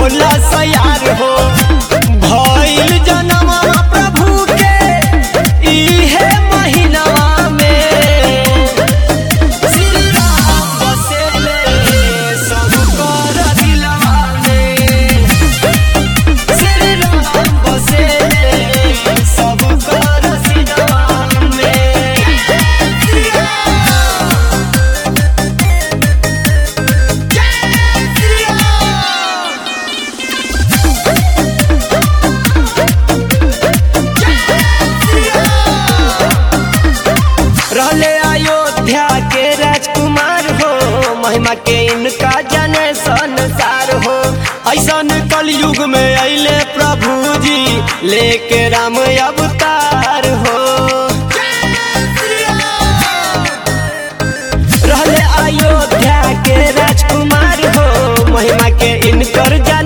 होला सयार हो भइल जनम प्रभु के इहे महीनावा में श्री राम बसेले सब कर दिलवा में श्री राम बसेले सब कर सिनवा में रहले अयोध्या के राजकुमार हो महिमा के इनका जने संसार हो ऐसन कलयुग में अइले प्रभु जी लेके राम अवतार हो रहले अयोध्या के राजकुमार हो महिमा के इनकर जन